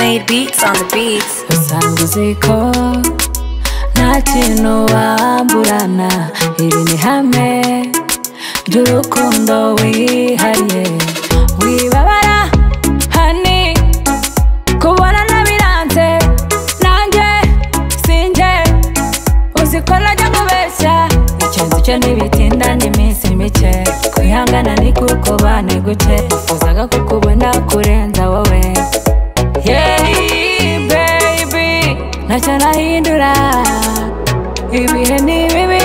Made beats on the beats. usanga uzi ko nta kintu wamburana iri ni hamwe ry'urukundo wihariye wibabara hani kubona nabiranze nanjye sinjye uzi ko najya kubeshya icyanzu cyo ntibitindanye iminsi mike kwihangana ni kuko bane guke uzaga kukubona kurenza wowe Yeah, baby, ntacyo nahindura ibihe ni bibi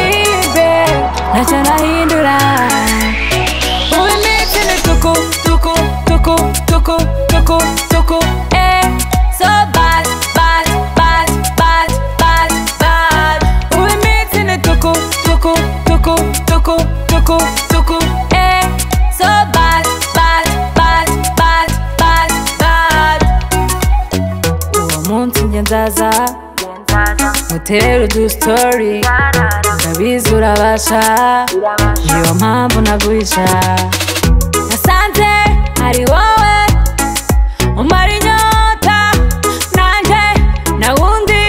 be ntacyo nahindura ubu ni ikindi tuku tuku tuku tuku tuku tuku eh so bad bad bad bad bad bad ubu ni ikindi tuku tuku tuku tuku tuku tuku eh so bad bad bad bad bad bad uwo munsi njye nzaza mutere udusitori ndabizi urabasha niyo mpamvu naguhisha nasanze ari wowe umara inyota nanjye na wundi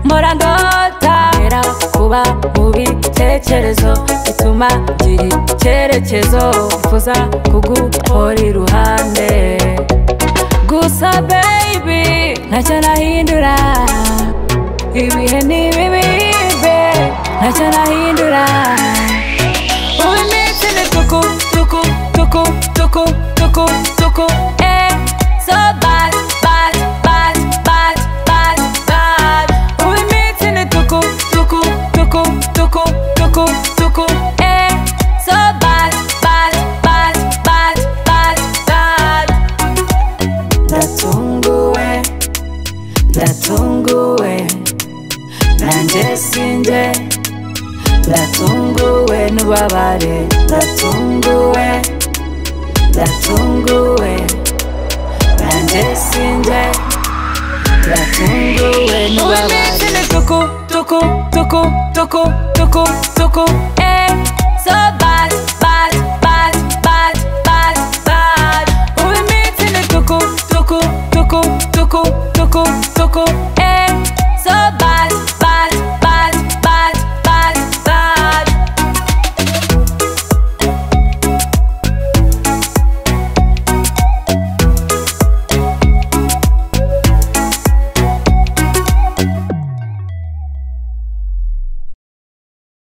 mbora ndota era kuba mu bitekerezo bituma gira icyerekezo mfuza kuguhora iruhande gusa baby ntacyo nahindura ibihe ni bibi be ntacyo nahindura ubu ni ikindi tuku tuku tuku tuku tuku tuku eh so bad bad bad bad bad bad ubu ni ikindi tuku tuku tuku tuku tuku tuku eh so bad bad bad bad bad bad ndatunguwe ndatunguwe nanjye sinjye ndatunguwe n'ubabare ndatunguwe ndatunguwe nanjye sinjye ndatunguwe n'ubabare tuku tuku tuku tuku tuku tuku eh so bad bad